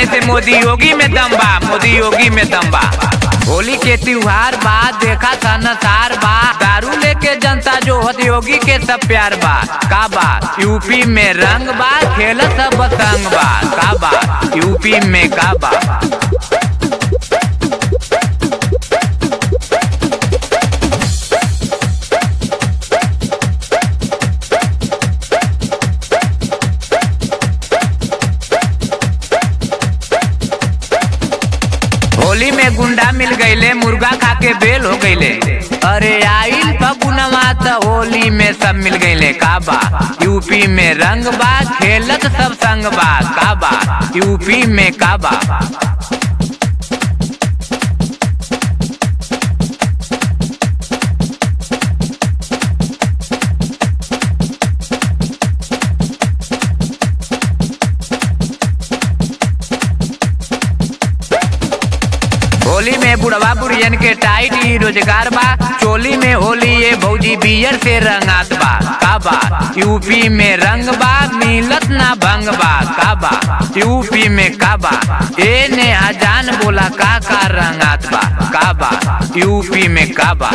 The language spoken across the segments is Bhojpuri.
से मोदी योगी में दम बा मोदी योगी में दम बा होली के त्योहार बा देखा सनसार बा दारू लेके जनता जो होत योगी के सब प्यार बा का बा यूपी में रंग बा खेल सब संग बा का बा यूपी में का बा होली में गुंडा मिल गईले मुर्गा खा के बेल हो गईले अरे आइल फगुनवा त होली में सब मिल गईले का बा यूपी में रंग बा खेलत सब संग बा का बा यूपी में का बा होली में बुढ़वा बुढ़ियन के टाइट ही रोजगार बा चोली में होली ये भौजी बियर से रंगात बा का बा यूपी में रंग बा मिलत ना भंग बा का बा यूपी में का बा ए ने अजान बोला का का रंगात बा का बा यूपी में का बा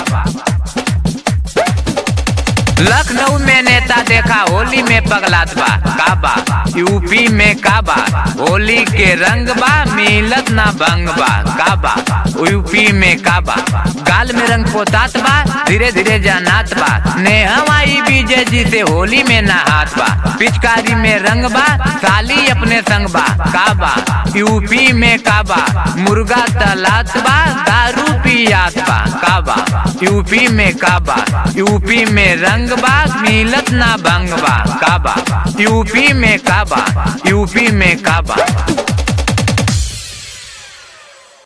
लखनऊ में नेता देखा होली में पगलात बा का बा यूपी में का बा होली के रंग बा मिलत ना भंग बा का बा यूपी में का बा गाल में रंग पोतात बा धीरे धीरे जनात बा नेहवाई विजय जी से होली में नहात बा पिचकारी में रंग बा साली अपने संग बा का बा यूपी में का बा मुर्गा तलात बा दारू पियात बा का बा यूपी में का बा यूपी में रंग बा मिलत ना भंग बा का बा यूपी में का बा यूपी में का बा